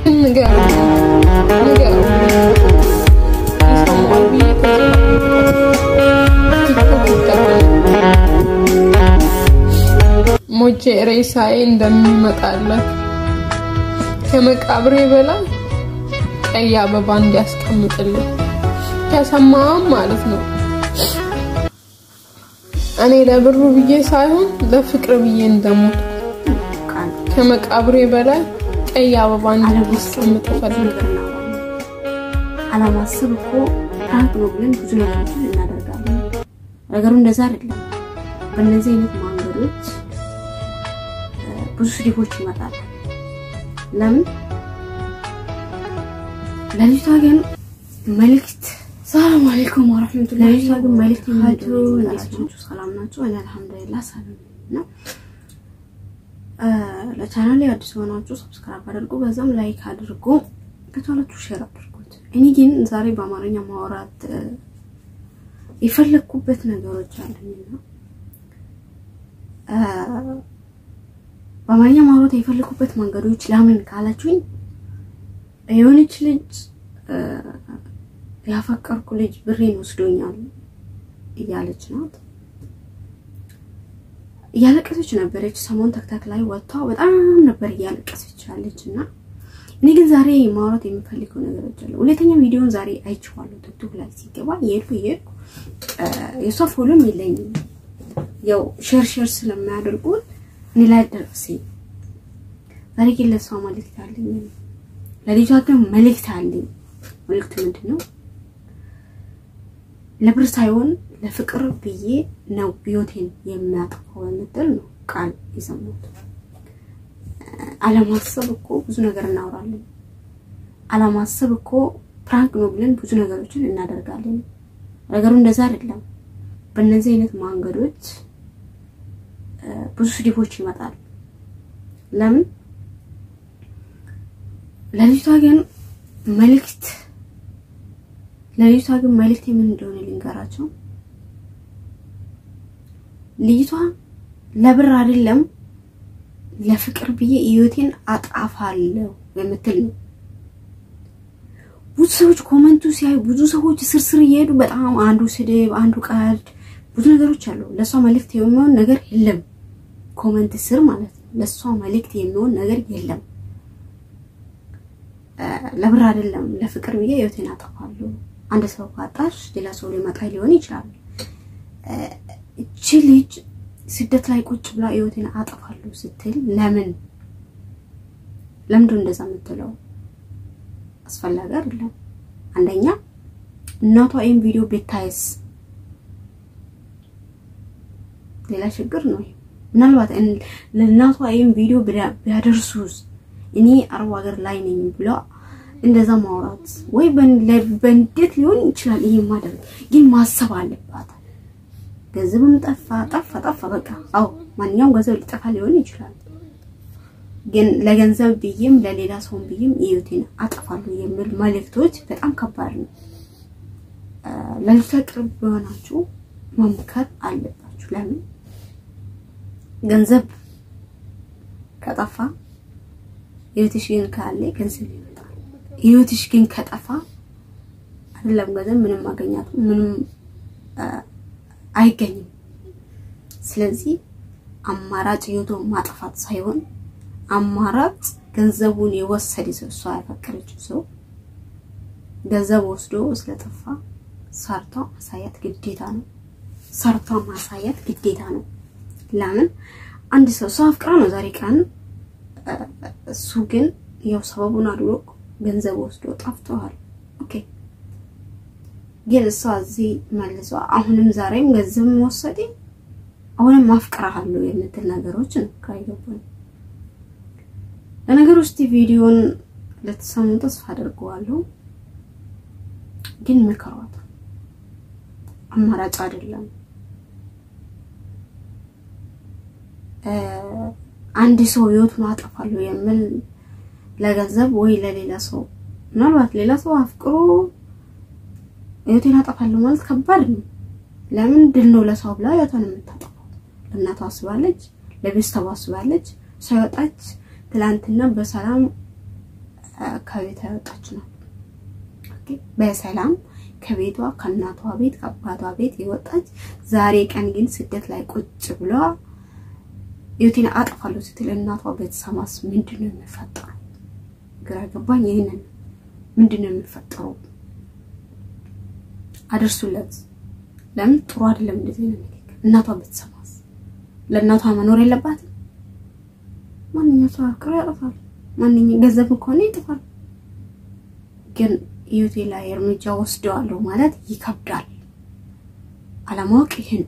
ንገሩ ንገሩ ይሰማል ብዬ ሞቼ ሬሳዬ እንደሚመጣለት ከመቃብሬ በላይ ቀይ አበባ እንዲያስቀምጥልኝ ከሰማም ማለት ነው። እኔ ለብሩ ብዬ ሳይሆን ለፍቅር ብዬ እንደሞት ከመቃብሬ በላይ ቀይ አበባ እንዲያስቀምጥ እፈልጋለሁ። አላማስብ እኮ ፕራንክ ነው ብለን ብዙ ነገሮችን እናደርጋለን። ነገሩ እንደዛ አይደለም። በእነዚህ አይነት መንገዶች ብዙ ስድቦች ይመጣሉ። ለምን ለልጅቷ ግን መልእክት ሰላም አለይኩም ወራህመቱላሂ ለልጅቷ ግን መልእክት የሚሄዱ ናቸው። ሰላም ናቸው። እኔ አልሐምዱሊላህ ሰላም ነው። ለቻናል ላይ አዲስ ሆናችሁ ሰብስክራይብ አድርጉ፣ በዛም ላይክ አድርጉ፣ ከቻላችሁ ሼር አድርጉት። እኔ ግን ዛሬ በአማርኛ ማውራት የፈለግኩበት ነገሮች አሉኝና በአማርኛ ማውራት የፈለግኩበት መንገዶች ለምን ካላችሁኝ የሆነች ልጅ ያፈቀርኩ ልጅ ብሬን ወስዶኛል እያለች ናት። እያለቀሰች ነበረች። ሰሞን ተክተክ ላይ ወጥታ በጣም ነበር እያለቀሰች ያለች እና እኔ ግን ዛሬ ማውራት የሚፈልገው ነገሮች አለ። ሁለተኛ ቪዲዮን ዛሬ አይቼዋለሁ ቲክቶክ ላይ ሲገባ የሄድኩ የሄድኩ የእሷ ፎሎም የለኝም ያው ሼር ሼር ስለሚያደርጉን እኔ ላይ ደረሰ። ዛሬ ግን ለእሷ መልእክት አለኝ፣ ለልጇ ግን መልእክት አለኝ። መልእክቱ ምንድን ነው? ለብር ሳይሆን ለፍቅር ብዬ ነው ህይወቴን የሚያጠፋው የምትል ነው ቃል የሰማሁት። አለማሰብ እኮ ብዙ ነገር እናወራለን። አለማሰብ እኮ ፕራንክ ነው ብለን ብዙ ነገሮችን እናደርጋለን። ነገሩ እንደዛ አይደለም። በእነዚህ አይነት መንገዶች ብዙ ስድቦች ይመጣል። ለምን ለልጅቷ ግን መልእክት ለልጅቷ ግን መልእክት የምን እንደሆነ ልንገራቸው። ልጅቷ ለብር አይደለም ለፍቅር ብዬ ህይወቴን አጣፋለሁ የምትል ነው። ብዙ ሰዎች ኮመንቱ ሲያዩ ብዙ ሰዎች ስርስር እየሄዱ በጣም አንዱ ስድብ፣ አንዱ ቀልድ፣ ብዙ ነገሮች አሉ። ለእሷ መልእክት የሚሆን ነገር የለም። ኮመንት ስር ማለት ነው። ለእሷ መልእክት የሚሆን ነገር የለም። ለብር አይደለም ለፍቅር ብዬ ህይወቴን አጠፋለሁ። አንድ ሰው ካጣሽ ሌላ ሰው ሊመጣ ሊሆን ይችላል። እቺ ልጅ ስደት ላይ ቁጭ ብላ ህይወቴን አጠፋለሁ ስትል ለምን ለምንድን እንደዛ የምትለው? አስፈላጊ አይደለም። አንደኛ እናቷ ይህን ቪዲዮ ቤታይስ ሌላ ችግር ነው። ምናልባት ለእናቷ ይህን ቪዲዮ ቢያደርሱስ እኔ አረብ ሀገር ላይ ነኝ ብሎ እንደዛ ማውራት ወይ በንዴት ሊሆን ይችላል። ይሄ ማድረግ ግን ማሰብ አለባት። ገንዘብም ጠፋ ጠፋ ጠፋ በቃ አው ማንኛውም ገንዘብ ሊጠፋ ሊሆን ይችላል። ግን ለገንዘብ ብዬም ለሌላ ሰውም ብዬም ህይወቴን አጠፋለሁ የሚል መልእክቶች በጣም ከባድ ነው። ለልጅቷ ቅርብ የሆናችሁ መምከር አለባችሁ። ለምን ገንዘብ ከጠፋ ህይወትሽ ግን ካለ ገንዘብ ይመጣል። ህይወትሽ ግን ከጠፋ አይደለም ገንዘብ ምንም ማገኛት ምንም አይገኝም። ስለዚህ አማራጭ ህይወቱ ማጥፋት ሳይሆን አማራጭ ገንዘቡን የወሰደ ሰው እሷ ያፈቀረችው ሰው ገንዘብ ወስዶ ስለጠፋ ሰርቷ ማሳየት ግዴታ ነው። ሰርቷ ማሳየት ግዴታ ነው። ለምን አንድ ሰው ሰው አፍቅራ ነው ዛሬ ቀን እሱ ግን ያው ሰበቡን አድሮ ገንዘብ ወስዶ ጠፍተዋል። ኦኬ ግን እሷ እዚህ መልሷ አሁንም ዛሬም ገንዘብ ወሰደ አሁንም አፍቅራለሁ የምትል ነገሮች ነው ካይገባኝ። ለነገር ውስጥ ቪዲዮን ልትሰሙ ተስፋ አድርገዋለሁ። ግን ምከሯት፣ አማራጭ አይደለም። አንድ ሰው ህይወቱን አጠፋለሁ የሚል ለገንዘብ ወይ ለሌላ ሰው ምናልባት ሌላ ሰው አፍቅሮ ህይወቴን አጠፋለሁ ማለት ከባድ ነው። ለምን ድል ነው ለሰው ብላ ህይወቷን የምታጠፋው? ለእናቷ አስባለች፣ ለቤተሰቧ አስባለች። ሰው ወጣች ትላንትና በሰላም ከቤት ያወጣች ናት። በሰላም ከቤቷ ከእናቷ ቤት ከአባቷ ቤት የወጣች ዛሬ ቀን ግን ስደት ላይ ቁጭ ብሏ ህይወቴን አጠፋለሁ ስትል እናቷ ቤተሰማስ ምንድን ነው የሚፈጠረው? ግራ ገባኝ። ይህንን ምንድን ነው የሚፈጠረው? አደርሱለት። ለምን ጥሩ አይደለም እንደዚህ ነው ንግግር። እናቷ ቤተሰማስ ለእናቷ መኖር የለባትም። ማንኛው ሰው አፍቅሮ ያጠፋል። ማንኛው ገንዘብ ከሆነ ይጥፋል። ግን ህይወቴ ላይ እርምጃ ወስደዋለሁ ማለት ይከብዳል። አለማወቅ ይሄን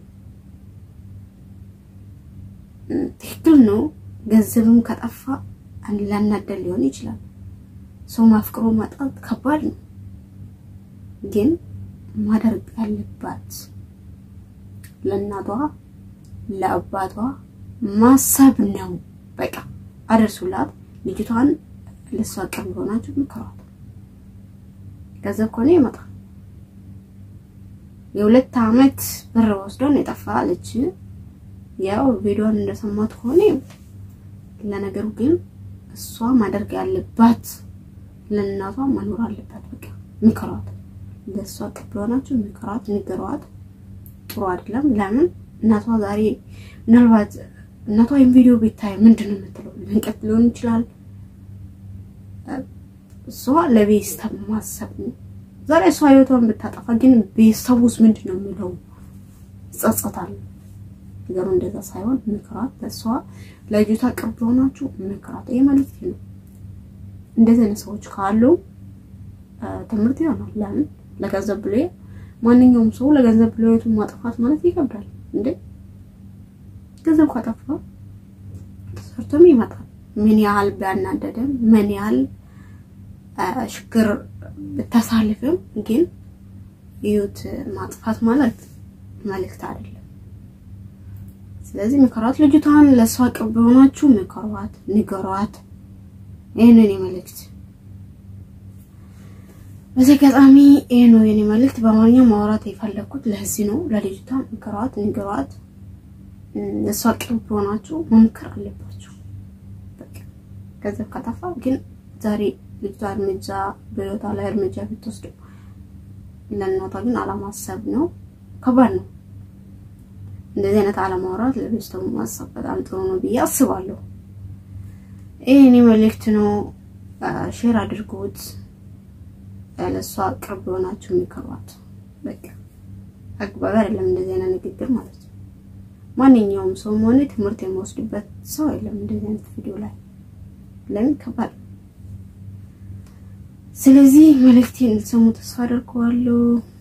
ትክክል ነው። ገንዘብም ከጠፋ ላናደል ሊሆን ይችላል። ሰው ማፍቅሮ ማጣት ከባድ ነው። ግን ማደርግ ያለባት ለእናቷ ለአባቷ ማሰብ ነው። በቃ አደርሱላት። ልጅቷን ለሷ ቅርብ ሆናችሁ ምክሯት። ገንዘብ ከሆነ ይመጣል። የሁለት አመት ብር ወስዶን የጠፋ አለች። ያው ቪዲዮን እንደሰማት ከሆነ ለነገሩ ግን እሷ ማደርግ ያለባት ለእናቷ መኖር አለባት። በቃ ምክሯት። ለእሷ ቅርብ ሆናችሁ ምክሯት፣ ንገሯት። ጥሩ አይደለም። ለምን እናቷ ዛሬ ምናልባት እናቷ ይህን ቪዲዮ ቤታይ ምንድን ነው የምትለው? መንቀት ሊሆን ይችላል። እሷ ለቤተሰብ ማሰብ ነው። ዛሬ እሷ ህይወቷን ብታጠፋ ግን ቤተሰብ ውስጥ ምንድን ነው የሚለው? ይጸጸታል። ነገሩ እንደዛ ሳይሆን ምክራት። ለእሷ ለልጅቷ ቅርብ ሆናችሁ ምክራት። ይሄ መልዕክት ነው። እንደዚህ አይነት ሰዎች ካሉ ትምህርት ይሆናል። ለምን ለገንዘብ ብሎ ማንኛውም ሰው ለገንዘብ ብሎ ህይወቱን ማጥፋት ማለት ይከብዳል እንዴ? ገንዘብ ካጠፋ ሰርቶም ይመጣል። ምን ያህል ቢያናደደም ምን ያህል ችግር ብታሳልፍም ግን ህይወት ማጥፋት ማለት መልእክት አይደለም። ስለዚህ ምከሯት። ልጅቷን ለእሷ ቅርብ ሆናችሁ ምከሯት፣ ንገሯት። ይህንን መልእክት በዚህ አጋጣሚ ይህ ነው የኔ መልእክት። በአማርኛ ማውራት የፈለግኩት ለዚህ ነው። ለልጅቷ ምከሯት፣ ንገሯት። ለእሷ ቅርብ ሆናችሁ መምከር አለባችሁ። ገንዘብ ከጠፋ ግን ዛሬ ልጅቷ እርምጃ በህይወቷ ላይ እርምጃ ብትወስድ ለእናቷ ግን አለማሰብ ነው። ከባድ ነው። እንደዚህ አይነት አለማውራት ለቤተሰቡ ማሰብ በጣም ጥሩ ነው ብዬ አስባለሁ። ይህ እኔ መልእክት ነው። ሼር አድርጉት። ለእሷ ቅርብ የሆናችሁ የሚከሯት በቃ አግባብ አይደለም እንደዚህ አይነት ንግግር ማለት ነው። ማንኛውም ሰው ሆነ ትምህርት የሚወስድበት ሰው የለም እንደዚህ አይነት ቪዲዮ ላይ ለምን ከባድ ስለዚህ መልእክቴን እንድትሰሙ ተስፋ አደርገዋለሁ።